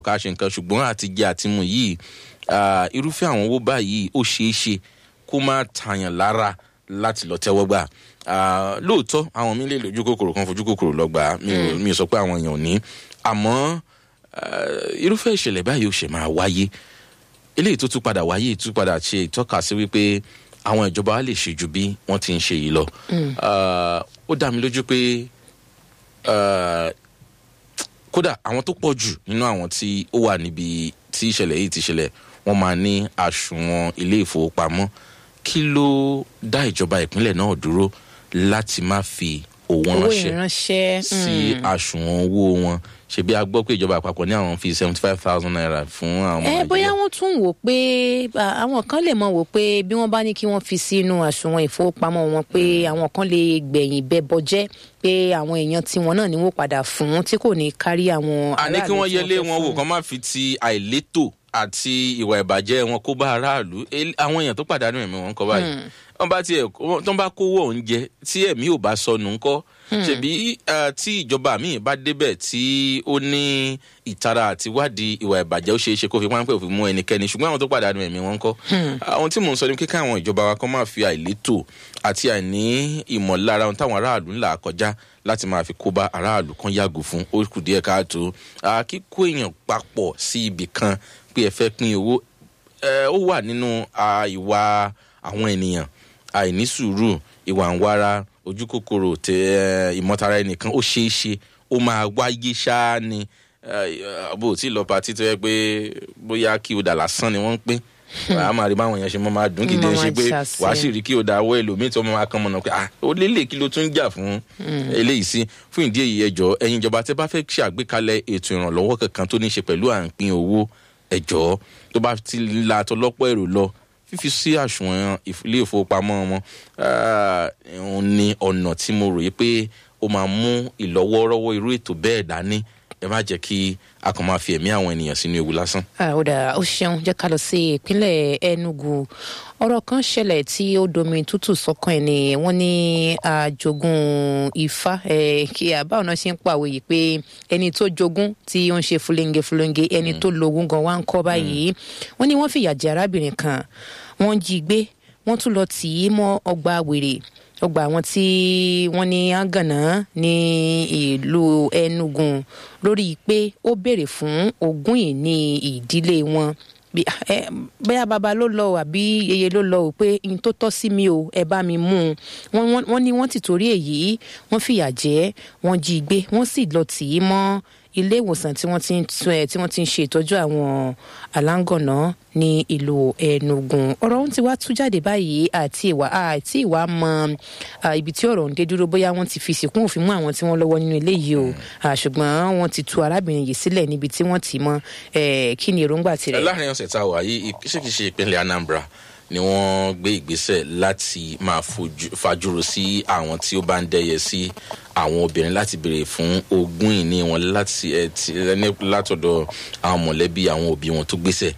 ká ṣe nǹkan ṣùgbọ́n àtijẹ àtimu yìí ah, irúfẹ́ àwọn owó báyìí ó ṣeé ṣe kó má tàyàn lára láti lọ tẹ́wọ́ gbà Ah, lóòótọ́ àwọn mi lè lójú kòkòrò kan fojú kòkòrò lọ gbà á. mi ò mi ò sọ pé àwọn èèyàn ò ní àmọ́ ah, irúfẹ́ ìṣẹ̀lẹ̀ báyìí ó ṣe máa wáyé eléyìí tó tún padà wáyé tún padà ṣe ìtọ́ka sí wípé àwọn ìjọba wa lè ṣe ju bí wọ́n ti ń ṣe yìí lọ Ah, ó dá mi lójú pé ah, kódà àwọn tó pọ̀ jù nínú àwọn tí ó wà níbi tí ìṣẹ̀lẹ̀ yìí ti ṣẹlẹ̀ wọ́n máa ní àsùnwọ̀n ilé ìfowópamọ́ kí ló dá ìjọba ìpínlẹ̀ náà dúró láti má fi owó owó ránṣẹ́ ìránṣẹ́ sí àsùnwọ̀n owó wọn ṣebí a gbọ́ pé ìjọba àpapọ̀ ní àwọn fi seventy five thousand naira fún àwọn ẹ bóyá Nàìjíríà. wọn tún wò pé à, àwọn kan lè mọ wò pé bí wọn bá ní kí wọn fi sínú àsùnwọn ìfowópamọ́ wọn pé àwọn kan lè gbẹ̀yìn bẹbọ jẹ́ pé àwọn èèyàn tiwọn náà ni wọn padà fún tí kò ní kárí àwọn àní kí aráàlú wọ́n tí yẹlé fẹ́ wọn wò fún. kán má fi ti àìlétò àti ìwà ìbàjẹ́ wọn kó bá aráàlú El- àwọn èèyàn tó pàdánù ẹ̀mí wọn kọ́ báyìí wọ́n bá tiẹ̀ tó ń bá kówó oúnjẹ tí ẹ̀mí ò bá sọnù ńkọ́ ṣebí eh, tí ìjọba míì bá débẹ̀ tí ó ní ìtara àti wádìí ìwà ìbàjẹ́ ó ṣeé ṣe kó fi páńpẹ́ òfin mú ẹnikẹ́ni ṣùgbọ́n àwọn tó pàdánù ẹ̀mí wọn ńkọ́ àwọn tí mò ń sọ ni kíkẹ́ àwọn ìjọba wa kan máa fi àìlétò àti àìní ìmọ̀lára ohun táwọn aráàlú ń là kọjá láti máa fi kó bá aráàlú kan yàgò fún ó kù díẹ̀ káàtó Ah, kíkó èèyàn papọ̀ sí ibì kan pé ẹ fẹ́ pín owó ẹ, ó wà nínú ah, ìwà àwọn ènìyàn àìní sùúrù ìwà ń wára ojú kòkòrò tẹ ẹ, ìmọ̀tara ẹnìkan ó ṣeé ṣe ó máa wáyé ṣáá ni ẹ, bó o ti lọ patí tó yẹ pé bóyá kí o dà lásán ni wọ́n ń pín wàá máa rí báwọn èèyàn ṣe mọ́ máa dùn kìdí Máa ṣe pé ṣàṣe. wàá sì rí kí o dà wọ́ ẹlòmíì tó máa kán mọ́nà pé ah ó lélẹ̀ kí ló tún ń jà fún eléyìí sí fún ìdí èyí ẹjọ́ ẹ̀yin ìjọba tẹ́ bá fẹ́ ṣàgbékalẹ̀ ètò ìrànlọ́wọ́ kankan tó ní ṣe pẹ̀lú à ń pín owó ẹjọ́ tó bá ti la tọlọ́pọ̀ èrò lọ fífi sí àsùnwọ̀n ìf- ilé ìfowópamọ́ wọn ah, òun ni ọ̀nà tí mo ròyìn pé ó máa mú ìlọ́wọ́rọ́wọ́ irú ètò bẹ́ẹ̀ dání ẹ má jẹ́ kí a kàn máa fi ẹ̀mí àwọn ènìyàn sínú ewu lásán. Ah, ó dáa ó ṣeun jẹ́ ká lọ sí ìpínlẹ̀ Enugu ọ̀rọ̀ kan ṣẹlẹ̀ tí ó domi tútù sọ́kàn ẹ̀ ni wọ́n ní àjogún ifá eh, kí àbáwọn náà ṣe ń pàwé yìí pé ẹni tó jogún tí ó ń ṣe fúlẹ́ńgẹ fúlẹ́ńgẹ ẹni tó logún gan wá ń kọ́ báyìí wọ́n ní wọ́n fìyà jẹ arábìnrin kan wọ́n jí gbé wọ́n tún lọ tì í mọ́ ọgbà wèrè ọgbà àwọn tí wọ́n ní àgànná ní ìlú Enugu lórí pé ó béèrè fún ogún ìní ìdílé wọn bí ẹ bóyá bàbá ló lọ o àbí yeye ló lọ o pé n tó tọ́ sí mi o ẹ bá mi mú un wọ́n wọ́n- wọ́n ní wọ́n ti torí èyí wọ́n fìyà jẹ wọ́n jí i gbé wọ́n sì lọ tì í mọ́ ilé ìwòsàn tí wọ́n ti ń tún ẹ tí wọ́n ti ń ṣe ìtọ́jú àwọn aláǹgànná ní ìlú Enugu ọ̀rọ̀ ohun ti wá tú jáde báyìí àti ìwà àti ìwà mọ à, ibi tí ọ̀rọ̀ ń dé dúró bóyá wọ́n ti fi sìnkún òfin mú àwọn tí wọ́n lọ́wọ́ nínú ilé yìí o À, ṣùgbọ́n wọ́n ti tú arábìnrin yìí sílẹ̀ níbi tí wọ́n tì í mọ́ ẹ̀, kí ni èròǹgbà tirẹ̀. láàrin ọ̀sẹ̀ tá a wà yìí ìṣèkìṣe ìpínlẹ̀ Anambra ni wọ́n gbé ìgbésẹ̀ láti máa fojú- fajúro sí àwọn tí ó bá ń dẹ́yẹ sí àwọn obìnrin láti béèrè fún ogún ìní wọn láti ẹ ti ní- látọ̀dọ̀ àwọn mọ̀lẹ́bí àwọn òbí wọn tó gbésẹ̀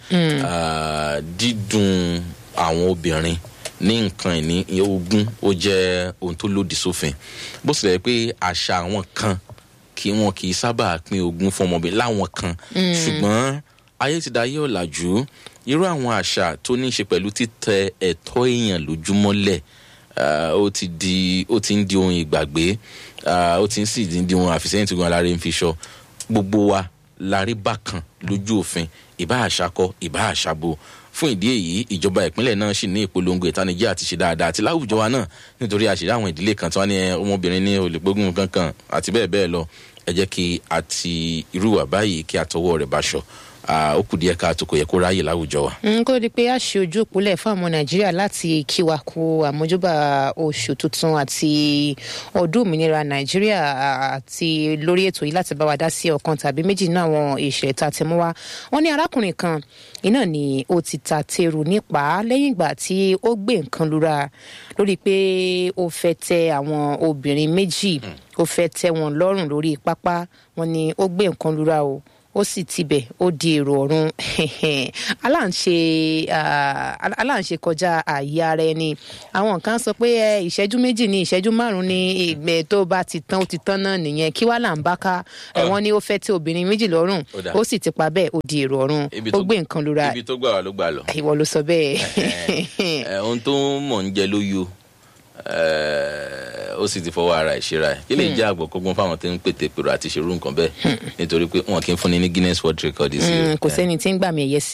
Ah, dídùn àwọn obìnrin ní nǹkan ìní ogún ó jẹ́ ohun tó lòdì sófin bó tilẹ̀ jẹ́ pé àṣà àwọn kan kí wọn kì í sábà pín ogún fún ọmọbìnrin láwọn kan ṣùgbọ́n ayé ti dayé ọ̀làjú irú àwọn àṣà tó ní í ṣe pẹ̀lú títẹ ẹ̀tọ́ èèyàn lójúmọ́lẹ̀ ah, ó ti di ó ti ń di ohun ìgbàgbé ah, ó ti ń sì di ohun àfìsẹ́yìn tí gun aláré ń fi ṣọ gbogbo wa la rí bákan lójú òfin ìbá àṣakọ ìbá àṣabo fún ìdí èyí ìjọba ìpínlẹ̀ náà sì ní ìpolongo ìtanijí àti ṣe dáadáa àti láwùjọ wa náà nítorí àṣírí àwọn ìdílé kan tí wọ́n ní ẹ, ọmọbìnrin ní olùgbógun kankan àti bẹ́ẹ̀ bẹ́ẹ̀ lọ ẹ jẹ́ kí a ti irú wà báyìí kí a tọwọ́ rẹ̀ báṣọ Ah, ó kù díẹ̀ káàtó kò yẹ kó ráyè láwùjọ wa. n kó di pé a ṣe ojú òpólẹ̀ fún àwọn nàìjíríà láti kí wa kú àmójúbà oṣù tuntun àti ọdún òmìnira nàìjíríà àti lórí ètò yìí láti bá wa dá sí ọ̀kan tàbí méjì nínú àwọn ìṣẹ̀lẹ̀ tá a ti mú wá wọ́n ní arákùnrin kan iná ni ó ti ta teru nípa lẹ́yìn ìgbà tí ó gbé nǹkan lura lórí pé ó fẹ́ tẹ àwọn obìnrin méjì ó fẹ́ tẹ wọn lọ́rùn lórí pápá wọ́n ní ó gbé nǹkan lura o ó sì tibẹ̀ ó di èrò ọ̀run aláǹṣe ah, aláǹṣe kọjá ààyè ara ẹni àwọn kan sọ pé ẹ, ìṣẹ́jú méjì ní ìṣẹ́jú márùn-ún ní ìgbẹ́ tó bá ti tán ó ti tán náà nìyẹn kí wàá là ń bá ká ẹ, wọ́n ní ó fẹ́ tí obìnrin méjì lọ́rùn Ó dáa. ó sì ti pa bẹ́ẹ̀ ó di èrò ọ̀run Ibi ó tó- gbé nǹkan lura ibi tó gbà wá ló gbà lọ. ìwọ ló sọ bẹ́ẹ̀. ẹ ohun tó mọ̀ ń jẹ ló yó ó sì ti fọwọ́ ara ẹ̀ ṣera ẹ̀ kí lè jẹ́ àgbọ̀ kọ́gbọ́n fáwọn tó ń pètè pèrò àti ṣerú nǹkan bẹ́ẹ̀ nítorí pé wọn kì í fúnni ní Guinness World Record sí Mm, kò sẹ́ni tí ń gbà mí ẹ̀yẹ sí